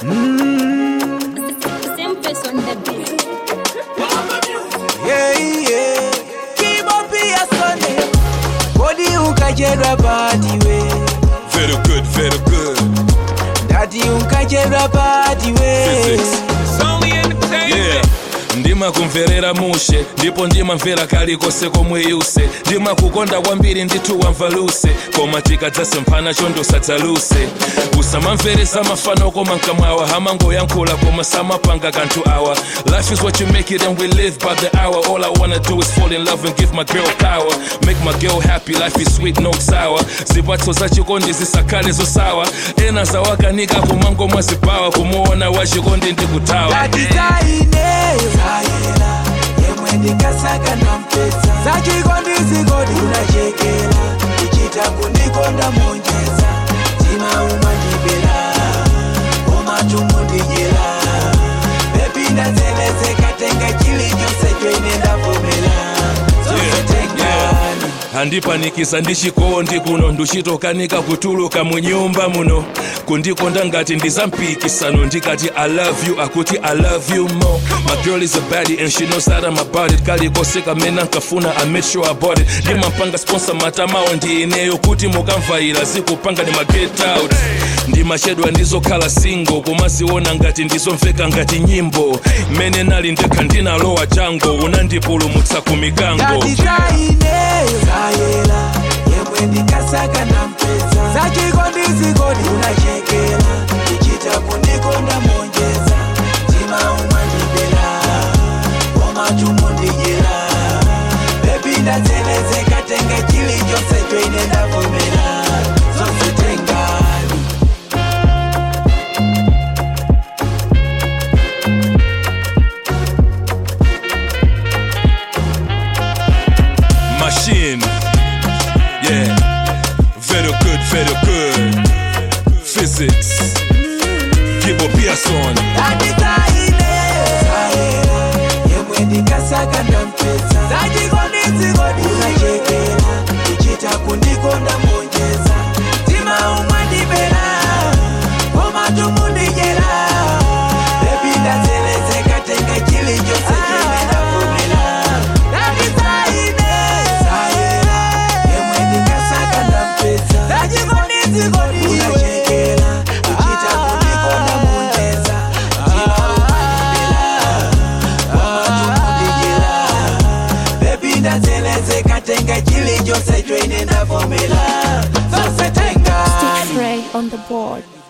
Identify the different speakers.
Speaker 1: Same face on the beat.
Speaker 2: Yeah, yeah. Kibo pia Sunday. Body ukajerwa party we.
Speaker 3: Very good, very good.
Speaker 2: Daddy ukajerwa party we.
Speaker 3: Physics. Yeah. ndima kumverera mushe ndipo ndimamvera kalikose komwe yuse ndima kukonda kwambiri ndithu wamvaluse koma tikadzase mphana chondosadzaluse usamamveresa mafano koma mkamwawa hamangoyankhula koma samapanga kanthu awa life is what you make it and we live by the hour all i wanna do is fall in love and give my girl power make my girl happy life is sweet no sour zipatso za chikondi zisakhale zosawa ena zawakanika kumango mwazipawa kumuona wachikondi ndikutawa
Speaker 2: Daddy zaineyo. Zayela. Yemwe ndikasaka nampesa. Zachikondi zikodi unachekela. Ichita kundikonda monjeza. Tima umandibela. Omatumu ndijela. Baby ndazelezeka tenga chilichonse choine ndavomela. Zonse tengani.
Speaker 3: handipanikiza ndichikondi kuno nduchitokanika kutuluka mu nyumba muno kundikonda ngati ndizampikisano ndikati i love you akuti i love you more my girl is a baddie and she knows that i'm about it kalikose kamene nkafuna i made sure i bought it ndimampanga sponsor matamawo ndi ineyo kuti mukamvaira zikupanga ndi maget out ndimachedwa ndizokhala single kumaziona ngati ndizomveka ngati nyimbo mmene nali ndekha ndinalowa jango unandipulumutsa ku mikango
Speaker 2: Daddy zaineyo. Zayela. Yemwe ndikasaka nampesa. Zachikondi zikodi unachekela. Ichita kundikonda monjeza. Tima umandibela. Omatumu ndijela. Baby ndazelezeka tenga chilichonse choine ndavomela. Zonse tengani.
Speaker 3: machine. Yeah, very good, very good. Physics. Kibo Pearson.
Speaker 2: Daddy zaineyo. Zayela. Yemwe ndikasaka nampesa. Zachikondi zikodi unachekela. Ichita kundikonda monjeza. Tima umandibela. Omatumu ndijela. Baby ndazelezeka tenga chilichonse choine ndavomela. Daddy zaineyo. Zayela. Yemwe ndikasaka nampesa. Zachikondi zikodi unachekela. Ichita kundikonda monjeza. Tima umandibela. Omatumu Baby ndazelezeka tenga chilichonse choine ndavomela. Zonse tengani.
Speaker 1: Ray on the board.